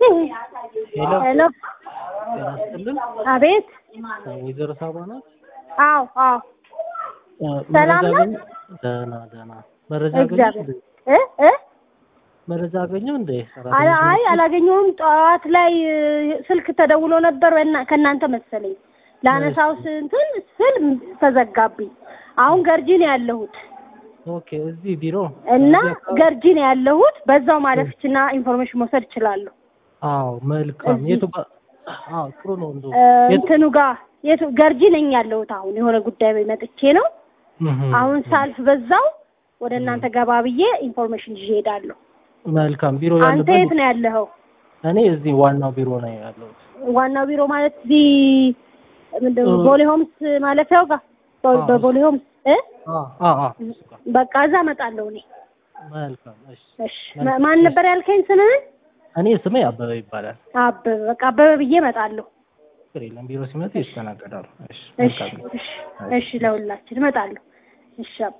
ሄሎ ሄሎ ጤና ይስጥልን። አቤት ወይዘሮ ሳባ ናት? አዎ አዎ እ ሰላም መረጃ ነው? አገኘ- ደህና ደህና። መረጃ አገኘሽ እግዚአብሔር እንዴ? እ እ መረጃ አገኘው እንዴ? አይ ሰራተኞች አይ ናቸው? አላገኘሁም። ጠዋት ላይ እ፣ ስልክ ተደውሎ ነበር በእና- ከእናንተ መሰለኝ ላነሳው ስንትን ስል ተዘጋብኝ። አሁን ገርጂ ነው ያለሁት ኦኬ እዚህ ቢሮ እና እዚህ አካባቢ- ገርጂ ነው ያለሁት። በዛው ማለፍችና ኢንፎርሜሽን መውሰድ እችላለሁ። አዎ መልካም። እዚህ- የቱ ጋ- አዎ ጥሩ ነው እንደው እ፣ የቱ- እንትኑ ጋር የቱ ገርጂ ነኝ ያለሁት። አሁን የሆነ ጉዳይ ላይ መጥቼ ነው። እህ፣ አሁን ሳልፍ በዛው ወደ እናንተ ገባ ብዬ ኢንፎርሜሽን ይዤ እሄዳለሁ። መልካም ቢሮ አንተ ያለበት የት ነው ያለኸው? እኔ እዚህ ዋናው ቢሮ ነው ያለሁት። ዋናው ቢሮ ማለት እዚህ ምንድን ነው እ- ቦሌ ሆምስ ማለፊያው ጋር በ- አዎ። በቦሌ ሆምስ እ አዎ አዎ አዎ እሱ ጋር። በቃ እዛ እመጣለሁ እኔ። መልካም እሺ። እሺ ማ- ማን ነበር ያልከኝ ስምህን? እኔ ስሜ አበበ ይባላል። አበበ። በቃ አበበ ብዬ እመጣለሁ። ችግር የለም ቢሮ ሲመጡ ይስተናገዳሉ። እሺ እሺ መልካም። እሺ እሺ፣ ለሁላችን እመጣለሁ። እሺ አባ